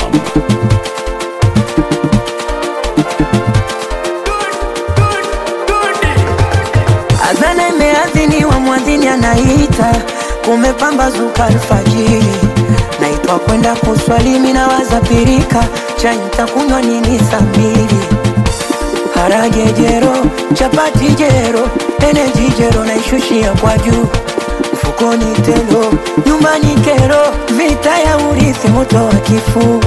Adhana imeadhiniwa, mwadhini anaita, kumepambazuka alfajiri, naitwa kwenda kuswali, mimi nawaza pirika, chai nitakunywa nini saa mbili? Harage jero, chapati jero, eneji jero, naishushia kwa juu, mfukoni telo, nyumbani kero, vita ya urithi, moto wa kifuu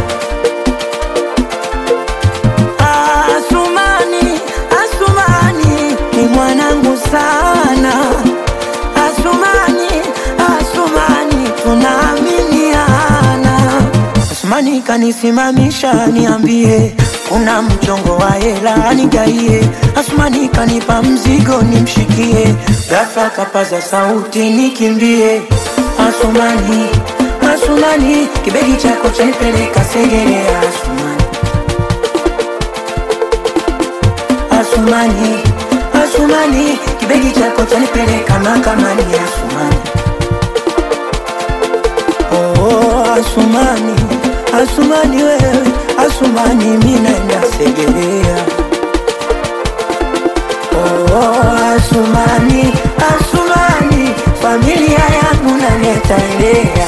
Asumani, Asumani ni mwanangu sana. Asumani, Asumani tunaaminiana. Asumani kanisimamisha niambie, kuna mchongo wa hela nigaie. Asumani kanipa mzigo nimshikie, ghafla kapaza sauti nikimbie. Asumani, Asumani kibegi chako chanipeleka Segerea. Asumani Asumani, Asumani, kibegi chako chanipeleka mahakamani. Asumani, oh, oh, Asumani, Asumani wewe, Asumani mimi naenda Segerea. Oh, oh, Asumani, Asumani, familia yangu naleta elea.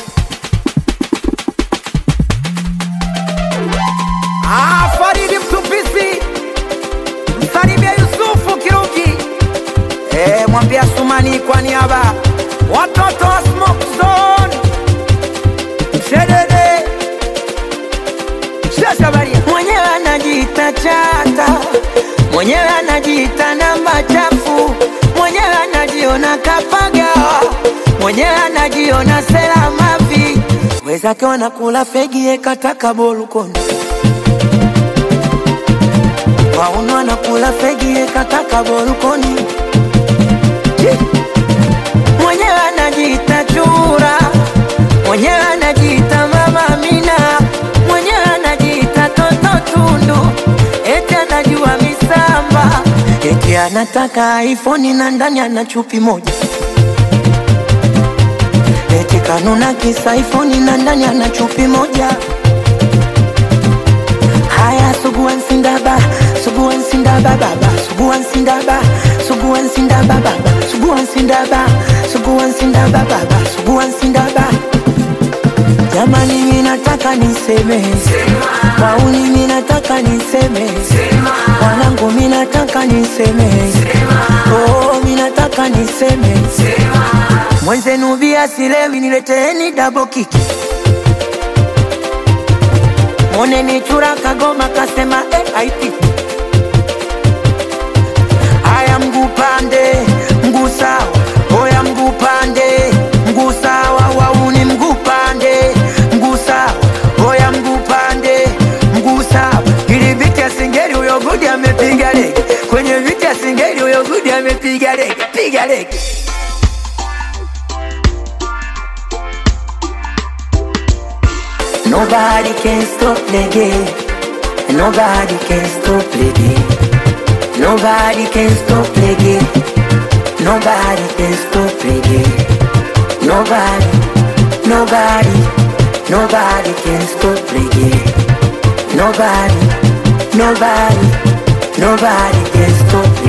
Ah, Faridi Mtupisi, msalimia Yusufu Kiruki, eh, mwambie Asumani kwa niaba watoto wa Smoke Zone, Mshedede, Shashabaria, mwenyewe anajiita chata, mwenyewe anajiita namba chafu, mwenyewe anajiona kapagawa, mwenyewe anajiona sela mavi, wezake wanakula fegi ekataka bolukoni wauno anakula fegi ekataka bolukoni mwenyewe anajiita chura, mwenyewe anajiita mama Amina, mwenyewe anajiita toto tundu, eti anajua misamba, eti anataka iPhone na ndani ana chupi moja, eti kanuna kisa iPhone na ndani ana chupi moja. Haya, suguan sindaba, suguan sindaba baba, suguan sindaba, suguan sindaba baba, suguan sindaba, suguan sindaba baba, suguan sindaba. Jamani, mimi nataka niseme, wauni mimi nataka niseme, wanangu mimi nataka niseme, oh mimi nataka niseme, mwenzenu bia silewi, nileteeni double kick. Moneni chura kagoma kasema eh, haiti haya mguu pande mguu sawa oya mguu pande mguu sawa wauni mguu pande mguu sawa oya mguu pande mguu sawa ili viti ya singeli huyo gudi amepiga lege kwenye viti ya singeli huyo gudi amepiga lege piga lege Nobody can stop the game. Nobody can stop the game. Nobody can stop the game. Nobody can stop the game. Nobody, nobody, nobody can stop the game. Nobody, nobody, nobody can stop